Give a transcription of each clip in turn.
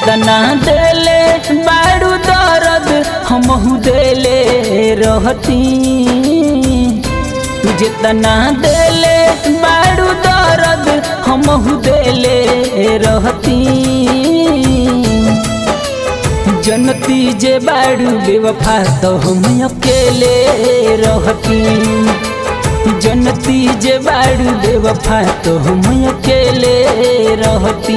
जितना देले बारू दर्द हमहू देले रहती जितना देले बारू दर्द हमहू देले रहती जनती जे बारू बेवफा तो हम अकेले रहती जनती जे बारू बेवफा तो हम अकेले रहती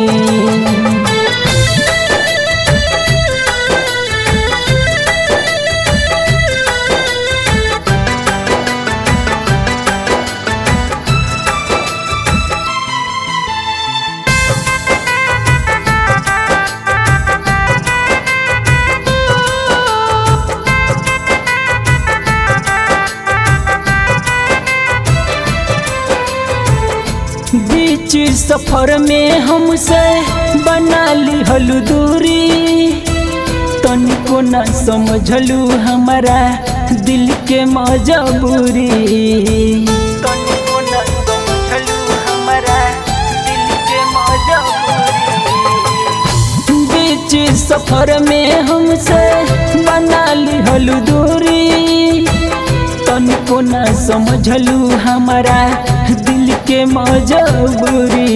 बीच सफर में हमसे बना ली हलू दूरी तनिको न समझलू हमारा दिल के मजबूरी तनिको न समझलू हमारा दिल के मजबूरी बीच सफर में हमसे बना ली हलू दूरी तनिको न समझलू हमारा दिल के मजबूरी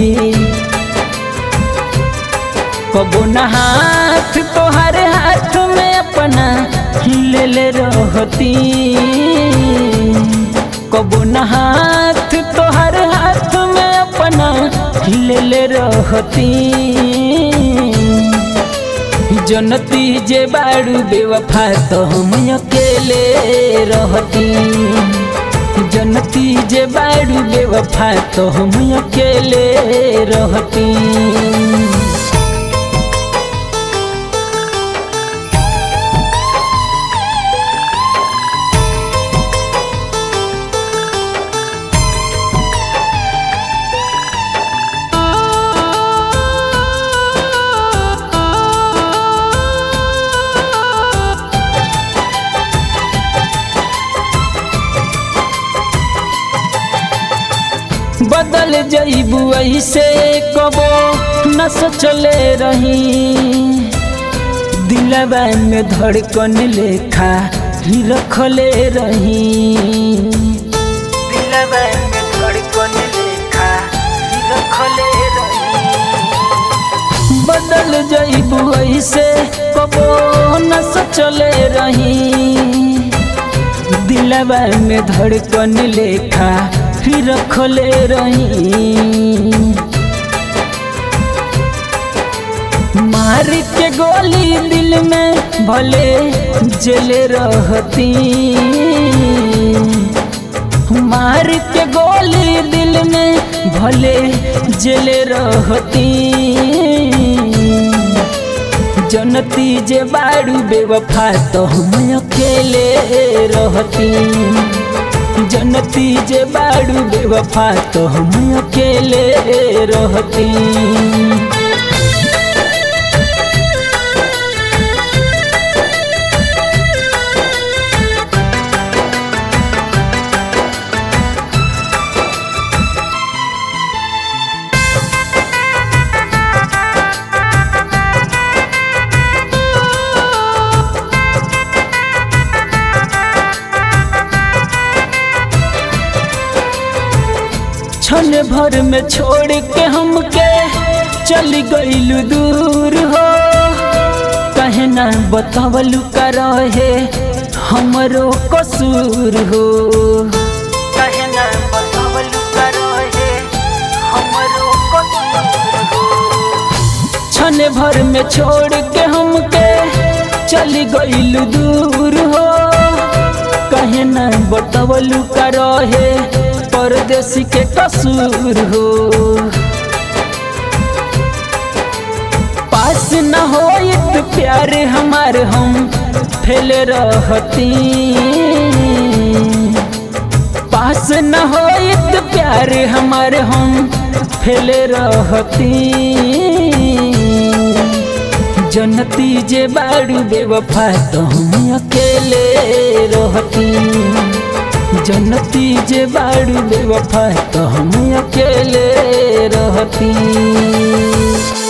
कबो न हाथ तोहर हाथ में अपना ले रहती कबो न हाथ तोहर हाथ में अपना ले रहती जनती जे बारू बेवफा तो हम अकेले रहती जनती जे बारू बेवफा तो हम अकेले रहती बदल जईबू ऐसे कबो न सोचले रही दिलवा में धड़कन लेखा ही रखले रही दिलवा में धड़कन लेखा ही रखले रही बदल जईबू ऐसे कबो न सोचले रही दिलवा में धड़कन लेखा फिर रखले रही मार के गोली दिल में भले जले रहती मार के गोली दिल में भले जले रहती जनती जे बारू बेवफा तो हम अकेले रहती जनती जे बारू बेवफा तो हम अकेले रहती क्षण भर में छोड़ के हमके चल गईलू दूर हो कहे ना बतावलू का रहे हमरो कसूर हो कहे ना बतावलू का रहे हमरो कसूर हो क्षण भर में छोड़ के हमके चल गईलू दूर हो कहे ना बतावलू का रहे परदेसी के कसूर हो पास न हो तो प्यार हमार हम फैल रहती पास न हो तो प्यार हमार हम फैल रहती जनती जे बारू बेवफा तो हम अकेले रहती जनती जे बारू बेवफा तो हम अकेले रहती